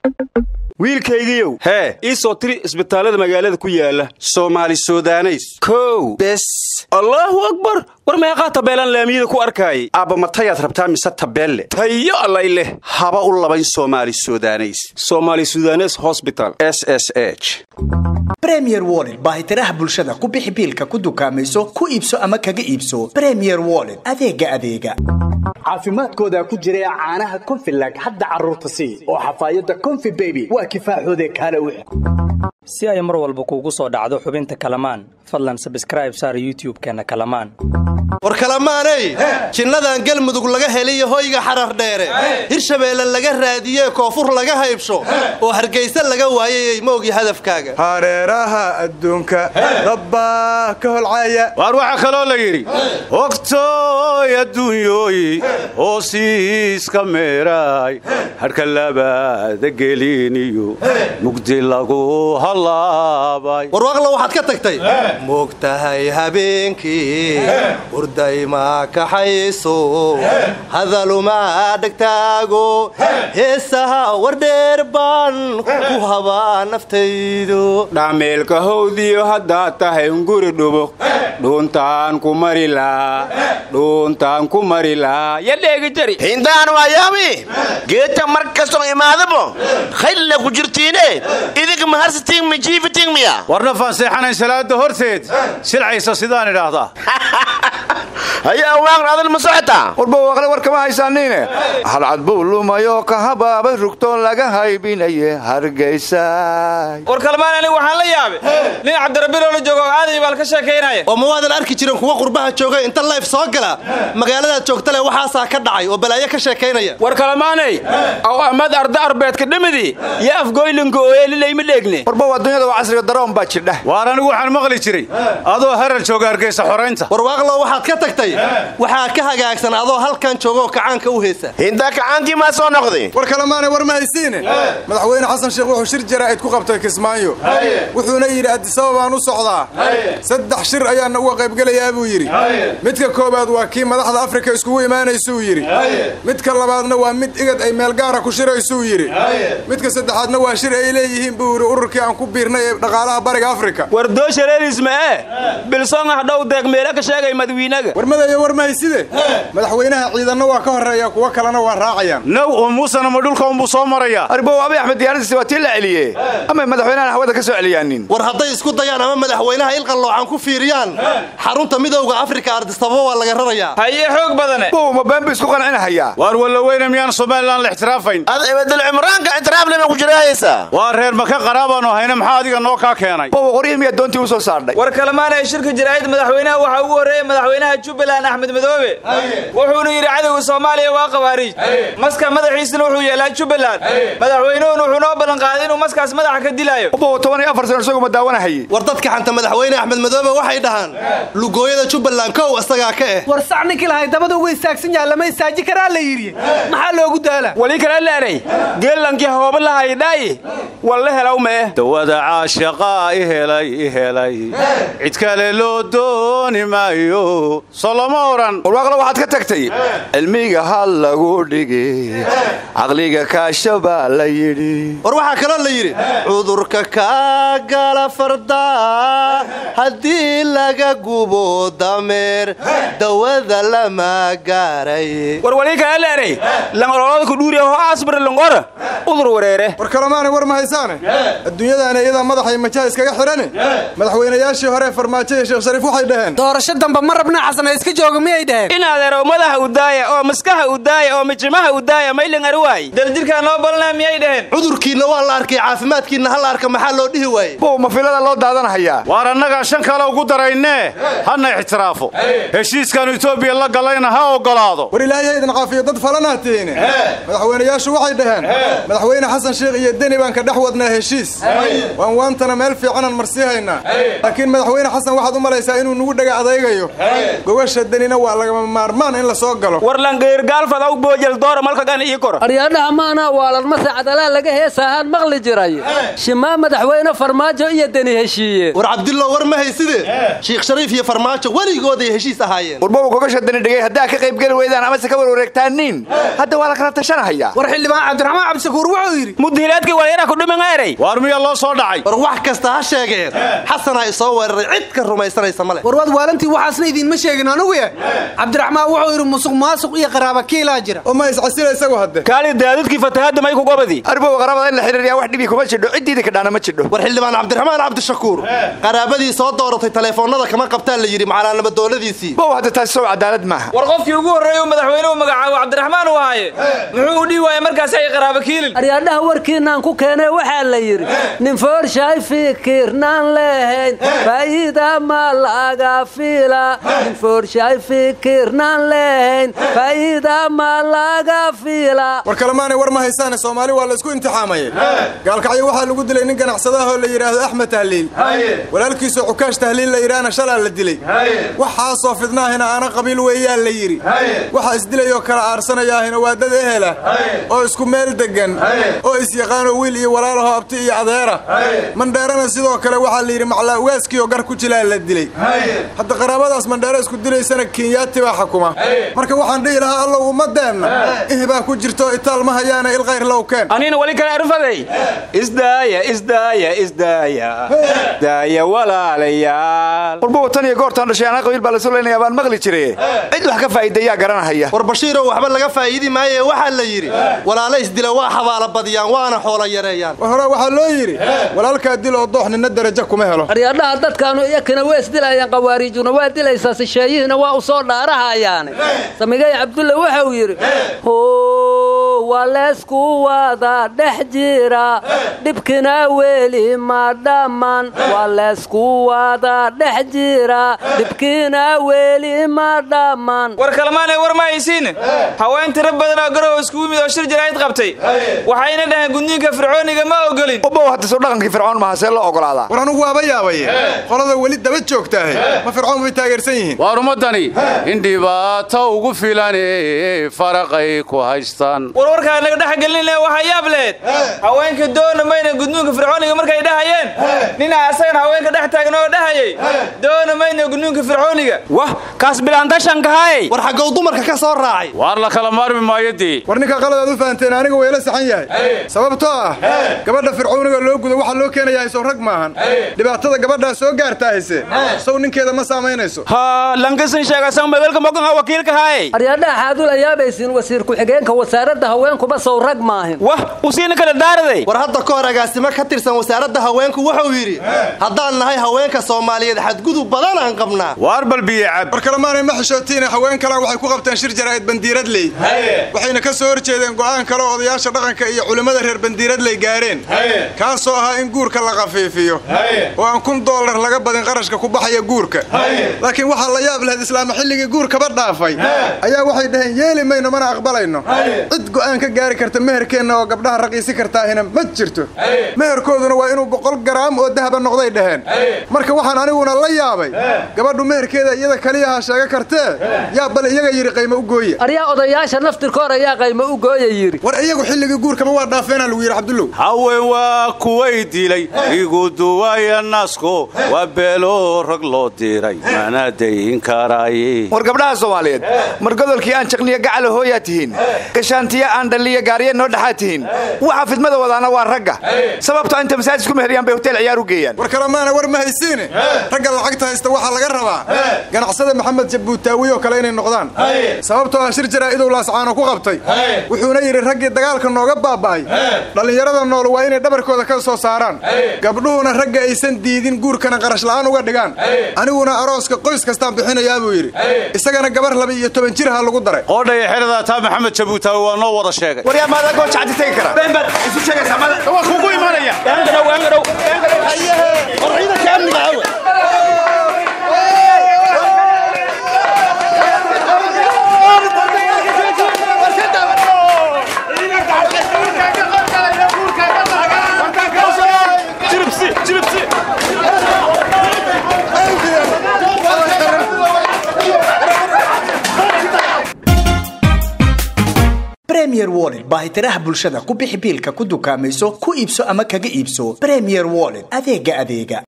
wiilkaygiiow hee ii soo tiri isbitaallada magaalada ku yaala soomaali sudaneys kow bes allaahu akbar war meeqaa tabeelaan laamiyada ku arkaayay aabba matayaad rabtaa mise tabeelle tayo allay leh haba u labayn soomaali sudaneys somaali sudanes hosbital s s h bremier wollet baahitiraha bulshada ku bixi biilka ku dukaamayso ku iibso ama kaga iibso bremier wollet adeega adeega caafimaadkooda ku jira caanaha konfilag hadda carruurta sii oo xafaayadda konfi beby waa kifaaxoode kaale u si ay mar walba kuugu soo dhacdo xubinta kalamaan fadlan sabskraib saar youtub-keenna kalamaan war kalamaaney jinnadan galmudug laga heliyo hoyga xarar dheere hirshabeelle laga raadiyee koonfur laga haybsho oo hargaysa laga waayayey ma ogi hadafkaaga hareeraha adduunka dabbaa ka holcaya waar waxaa kaloo la yidhi ogtooy adduunyooyi hoosiiska meeraay hadhka labaada geliniyo mugdi lagu hallaabay warwaaqla waxaad ka tagtay moogtahay habeenkii hurdayma kaxayso hadaluma dhegtaago heesaha wardheer baan ku habaa naftaydu dhameelka howdiyo haddaad tahay nguri dhubuq dhuuntaan ku mari laa dhuuntaan ku mari laa ya dheegi jari hindaan waayaami geedta mar kastoo imaadabo khaylla ku jirtiine idinka maharsatiin mijiifitiin miya warna faanseexanayn salaada horteed silcaysa sidaan idhaahdaa hayaa waaqn adal ma socotaa warba waaqle war kama haysaaniine halcad buu lumayoo ka habaaba rugtoo laga haybinaye hargaysa war kalmaan anigu waxaan la yaabay nin cabdirabbiloo la joogo oo aaday baal ka sheekaynaya oo ma waadan arki jirin kuwa qurbaha jooga inta layf soo gala magaaladaad joogtale waxaasaa ka dhacay oo balaayo ka sheekaynaya war kalamaanay aw amad arda arbeedka dhimidii yo afgoylinka ooyeelilayma dheegne warba waa dunyada waa casriga daroon baa jidha waar anigu waxaan maqli jiray adoo harar jooga hargaysa xoraynta warwaaqlo waxaad ka tagtay waxaa ka hagaagsan adoo halkan joogaoo kacaanka u heesa hindaa kacaankii maa soo noqday war kalemaanay war ma haysiine madaxweyne xasan sheekh wuxuu shir jaraa'id ku qabtay kismaayo wuxuuna yidhi addisababaan u socdaa saddex shir ayaana uga qaybgelayaa buu yidhi midka koowaad waa kii madaxda afrika iskugu imaanaysuu yidhi midka labaadna waa mid igad ay meel gaara ku shiraysuu yidhi midka saddexaadna waa shir ay leeyihiin buu yidhi ururkii aan ku biirnay ee dhaqaalaha bariga afrika war dooshareerisma ee bilsong ah dhow deeq meele ka sheegay madawiinaga warmadayo war mahayside madaxweynaha ciidanna waa ka horreeya kuwo kalena waa raacayaan naw oo muusena ma dhulka unbuu soo marayaa arbow abi axmed diyaaradiisi waa tii la celiye ama madaxweynahan hawada ka soo celiyaanin war hadday isku dayaan ama madaxweynaha ilqalloocan ku fiiriyaan xarunta midowda afrika ardisababa waa laga rarayaa haye xoog badane bow ma been bu isku qancinahayaa waar wallaweyne miyaan somalilan la ixtiraafayn ad ibadal cimraanka ictiraaflema ku jirahaysa waa reer maka qaraabaanu hayna maxaa adiga noo kaa keenay bow qoryihi miyaa doontii u soo saardhay war kalmaan ee shirka jaraa'id madaxweynaha waxaa ugu horreeyey madaxweynaha jubbaland axmed madoobe wuxuuna yidhi cadowga soomaaliya waa khawaariij maska madaxiisana wuxuu yeelaa jubbaland madaxweynuhuna wuxuu noo ballanqaaday inuu maskaas madaxa ka dilaayo bow toban iyo afar sano isagu ma daawanahaye war dadka xanta madaxweyne axmed madoobe waxay dhahaan lugooyada jubbaland kow isagaa ka eh war sac ninkii lahay dabada uga istaagsan yaha lama istaaji karaa la yidhi maxaa loogu daala wali kala leenay geellankii hooba lahayidhaayi walla helaw mee dawada caashaqaa i helay i helay cid kale loo dooni maayo soo lama odhan warwaaqla waxaad ka tagtay cilmiga hal lagu dhigi caqliga kaasha baa la yidhi war waxaa kaloo la yidhi cudurka kaa gala fardaa haddii laga gubo dameer dawada lama gaaray war wali kala leenay langololada ku dhuuriya ho asbir langora udur wareere war kalemaanay war ma haysaane adduunyadaana iyadaa madaxay majaha iskaga xidhane madaxweynayaashii hore farmaajo iyo sheekh shariif waxay dhaheen doorasho dambe ma rabna xasana iska jooga miyay dhaheen in adeerow madaxa u daaya oo maskaxa u daaya oo mijimaha u daaya maylan ari waay daljirkaa noo balnaa miyay dhaheen cudurkiinna waa la arkay caafimaadkiinna ha la arka maxaa loo dhihi waaye bow ma filada loo daadanahayaa waar annagaa shan kale ugu daraynee hana ixtiraafo heshiiskaanu etoobiya la galayna ha oggolaado war ilaahay idin caafiyo dad falanaa tihiine madaxweynayaashu waxay dhaheen madaxweyne xasan sheekh iyo deni baan ka dhex wadnaa heshiis waan waantana meel fiicanan marsii haynaa laakiin madaxweyne xasan waxaad u malaysaa inuu nugu dhega adaygayo gogasha denina waa lagama maarmaan in la soo galo war langeyrgaalfadaw boojel doora malkagan ii kor aryaadhaha maana waaladmase cadalaa laga heesaahaan maqli jiray shimaa madaxweyne farmaajo iyo deni heshiiye war cabdillow war ma hayside shiikh shariif iyo farmaajo weligooday heshiis ahaayeen warbow gogasha deni dhigay haddaa ka qaybgeli weydaan amase ka warwareegtaaniin hadda waa la kala tashanahayaa war xildhibaan cabdiraxmaan cabdishakuur cabdishakuur wuxuu yidhi mudhiilaadkii walyara ku dhiman eray waar miya loo soo dhacay war wax kasta ha sheegeen xasanaa isoo weeraray cid ka rumaysanaysa male warwaad waalantii waxaasna idiinma sheegin anugu yahay cabdiraxmaan wuxuu yidhi musuq maasuq iyo qaraaba kiilaa jira oo ma iscasila isagu hadde kaali daadudkii fatahaadda may ku gobadi arbow qaraabada in la xiriiriyaa wax dhibi kuma jidho ciddiida kadhaana ma jidho war xildhibaan cabdiraxmaan cabdishakuur qaraabadii soo dooratay taleefoonnada kama qabtaan la yidhi macalaanama dooladiisii bow hadda taasi sow cadaalad maaha war qofkii ugu horreeya uu madaxweynuhu magacaabo cabdiraxmaan uu ahaaye muxuu u dhihi waaya markaas ay qaraaba kiilin aryaadhaha warkiinaan ku keenay waxaa la yidhi nin foorshay fikirnaan lehayn faa'iida ma laga fiila nin foorshay fikirnaan lehayn faa'iida ma laga fiila war kalemaanay war ma haysaane soomaali waa la isku imtixaamayay gaalkacyo waxaa lagu dilay nin ganacsadaahoo la yidhaahdo axmed tahliil walaalkiisoo cukaash tahliil la yidhaahna shalaa la dilay waxaasoo fidnaahina aana qabiil weeyaa la yidhi waxa isdilayoo kala aarsanayaahina waa dad ehela oo isku meel deggan oo isyaqaanoo wiil iyo walaalahoo abti iyo adeera mandheerana sidoo kale waxaa la yidhi maclaa ugaaskiioo gar ku jilaa la dilay hadda qaraabadaas mandheero isku dilaysana kenyaati baa xukuma marka waxaan dhihi lahaa allow ummadeenna ihbaa ku jirto itaal ma hayaana ilkhayr low keen anina wali kale arfaday isdaaya isdaaya isdaaya daaya walaalayaal walba watan iyo goortaan dhashay anaa qabiil baa la sulaynaya baan maqli jire cid wax ka faa'iidayaa garanahaya war bashiiroo waxba laga faa'iidi maaye waxaa la yidhi walaala isdila waa xabaala badiyaan waana xoola yareeyaan war hore waxaa loo yidhi walaalkaa dil oo doox ninna darajo kuma helo aryaadhaha dadkaanu iyakina waa isdilayaan qawaariijuna waa dilaysaa sisheeyihiina waa u soo dhaarahayaane samigay cabdulle wuxuu yidhi waa leysku wada dhex jira dhibkina weli ma dhamman waa leysku wada dhex jira dhibkina weli ma dhamman war kalmaanay war ma haysiin haween tiro badan oo garow iskugu mid oo shir jaraa'id qabtay waxayna dhaheen gudniinka fircooniga ma ogolin ubow hadda soo dhaqankii fircoon maha see loo ogolaadaa war anugu waaba yaabaye qolada weli daba joogtaahe ma fircoon bay taageersan yihiin waar ummaddani in dhibaato ugu filan faraqay ku haystaan warwarkaa naga dhex gelinle waxaa yaab leed haweenka doona mayna gudniinka fircooniga markay dhahayeen nina asagan haweenka dhex taagan oo dhahayay doona mayna gudniinka fircooniga wah kaas bilaantashankahay war xaggow dumarka ka soo raacay waar la kala maarmi maayodii war ninka qaladaad u fahanteen aniga wayla saxan yahay sababtoo ah gabadha fircooniga loo gudo waxaa loo keenayaa sow rag maahan dhibaatada gabadhaa soo gaartaahayse sow ninkeeda ma saamaynayso ha lankasin sheegasan magalka mogan wakiilka hay aryaadhaha xaadula yaabaysiin wasiir ku-xigeenka wasaaradda haweenkuba sow rag maahin wah usiina kala daaraday war hadda ka hor agaasimo ka tirsan wasaaradda haweenku wuxuu yidhi haddaan nahay haweenka soomaaliyeed xadgudub badan aan qabnaa waar balbiye cab war kalemaanay ma xishootiine haween kalea waxay ku qabteen shir jaraa'id bandiiradley waxayna ka soo horjeedeen go'aan kale oo odayaasha dhaqanka iyo culimmada reer bandiiradley gaadheen kaasoo ahaa in guurka la khafiifiyo oo aan kun doolar laga badin qarashka ku baxaya guurka laakiin waxaa la yaab lahayd islaama xilligii guurkaba dhaafay ayaa waxay dhaheen yeeli mayno mana aqbalayno cid go'aan ka gaari karta meherkeenna oo gabdhaha raqiisi kartaahina ma jirto meherkooduna waa inuu boqol garaam oo dahaba noqday dhaheen marka waxaan aniguna la yaabay gabadhu meherkeeda iyada kaliyaha sheega kartee yaa bal iyaga yidhi qaymo u gooya aryaa odayaasha naftirkoor ayaa qaymo u gooya yidhi war iyagu xilligii guurkaba waa dhaafeena lagu yidhi cabdullow haween waa kuway dilay igu duwaya nasko waa beelo rag loo diray mana dayin karaaye war gabdhaha soomaaliyeed mar godolkii aan jaqniyo gacala hooyaa tihiin gashaantiyo aan dhalliyo gaariye noo dhexaa tihiin waxa fidmada wadaana waa ragga sababtoo inta masaajid ku meheriyaan bay hotel ciyaar u geeyaan war kalemaana war ma haysiine ragga lacagta haysta waxaa laga rabaa ganacsada maxamed jabuutaawi oo kale inay noqdaan sababtoo ah shir jaraa'idow laascaano ku qabtay wuxuuna yidhi raggii dagaalka nooga baaba'ay dhallinyarada nool waa inay dhabarkooda ka soo saaraan gabdhuhuna ragga aysan diidin guurkana qarash la'aan uga dhigaan aniguna arooska qoys kastaan bixinayaa buu yidhi isagana gabar laba iyo toban jir ha lagu daray qoodhaya xeradaa taa maxamed jabuutaawi waa noo wada sheegay war yaa maadaa gooja caddi tegi kara beenbaad isu sheegaysaa mada waa kugu imanaya war ciidanka amniga awe premier wallet baahitiraha bulshada ku bixi biilka ku dukaamayso ku iibso ama kaga iibso premier wallet adeega adeega